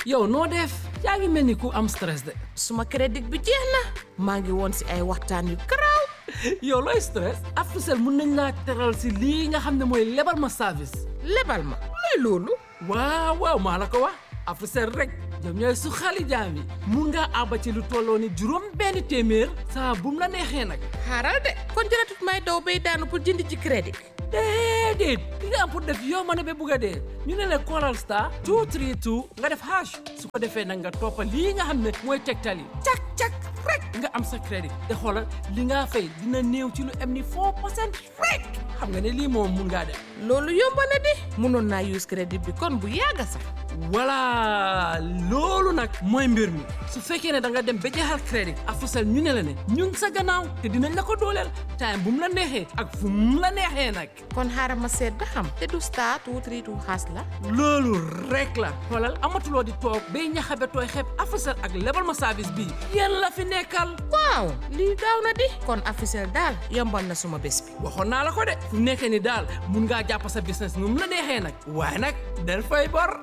yow noo def yaa ngi mel ni ku am stress de suma crédit bi jeex na maa ngi woon si ay waxtaan yu garaaw yow looy stress Africell mun nañ laa teral si lii nga xam ne mooy lebal ma service lebal ma luy loolu waaw waaw maa la ko wax Africell rek ñoom ñooy su xali jaam yi mun ngaa àbba ci lu tolloo ni juróom benn téeméer saa bu mu la neexee nag xaaral de kon jëratut may daw bay daanu pour jënd ci crédit déedéet li nga am pour def yow ma ne ba bugg a dee ñu ne la Coral Star 232 nga def hash su ko defee nag nga toppa lii nga xam ne mooy tegtal yi cak cak rek nga am sa crédit te xoolal li nga fay dina néew ci lu am ni 4 percent rek xam nga ne lii moom mun ngaa def loolu yomb na di mënoon naa use crédit bi kon bu yàgga sax voilà loolu nag mooy mbir mi su fekkee ne da nga dem ba jeexal crédit Africell ñu ne la ne ñu ngi sa gannaaw te dinañ la ko dooleel time bu mu la neexee ak fu mu la neexee nag kon xaaral ma seet ba xam te du star two three two xaas la loolu rek la xoolal amatuloo di toog bay ñaxabe tooy xeeb Africell ak lebal ma service bii yéen la fi nekkal waaw lii gaaw na di kon Africell daal yombal na suma bés bi waxoon naa la ko de fu nekkee ni daal mun ngaa jàpp sa business nu mu la neexee nag waaye nag del fay bor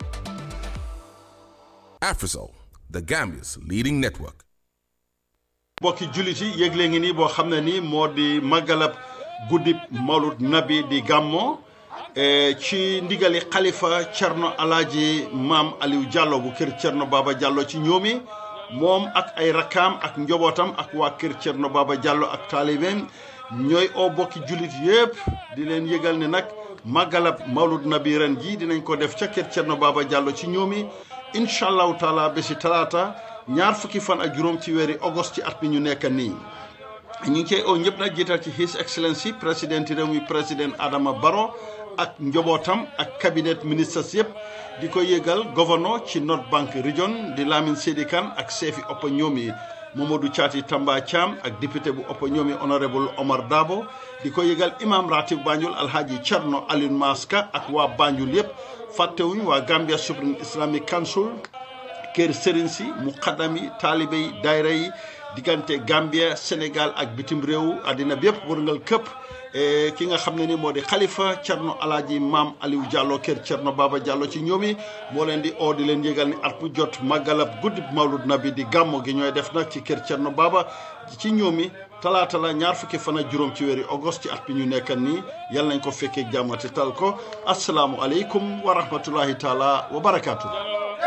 Afrisol, the Gambia's leading network. mbokki jullit yi yëgle ngi nii boo xam ne nii moo di màggalab guddib mawlud nabi di gàmmo eh, ci ndigali xalifa cerno alaaji maam aliou diallo bu kër cerno baba diallo ci ñoomi moom ak ay rakkaam ak njobootam ak waa kër cerno baba diallo ak taalibeem ñooy oo bokki jullit yépp di leen yëgal ne nag màggalab mawlud nabi ren ji dinañ ko def ca kër cerno baba diallo ci ñoomi incha allahu taala bési talaata ñaar fukki fan ak juróom ci weeri august ci at mi ñu nekk nii ñu ngi cey oo ñëpp nag jiital ci his excellency président réew mi président Adama Barrow ak njobootam ak cabinet ministres yëpp di ko yëgal gouverneur ci North Bank Region di Lamin Sedi Kane ak seefi oppa ñoomi Mamadou Thiati Tamba Thiam ak député bu oppa ñoomi honorable Omar Dabo di ko yëgal imam ratib Banjul Alhaji Thierno Alioune Maska ak waa Banjul yëpp fàttewuñ waa Gambia Supreme Islamic Council kër sëriñ si muqaddam yi taalibe yi daayira yi diggante Gambia Sénégal ak bitim réew àddina bi yëpp wërngal këpp ki nga xam ne ni moo di xalifa Cerno Alaaji Maam Aliou Diallo kër Cerno Baba Diallo ci ñoomi moo leen di oo di leen yëgal ni at mu jot màggalab guddi mawlud nabi di gàmmo gi ñooy def nag ci kër Cerno Baba ci ñoomi talaata la ñaar fukki fan ak juróom ci weeri august ci at bi ñu nekkan nii yal nañ ko fekkee jàmmati tal ko asalaamu aleykum wa rahmatullahi taala wa barakaatu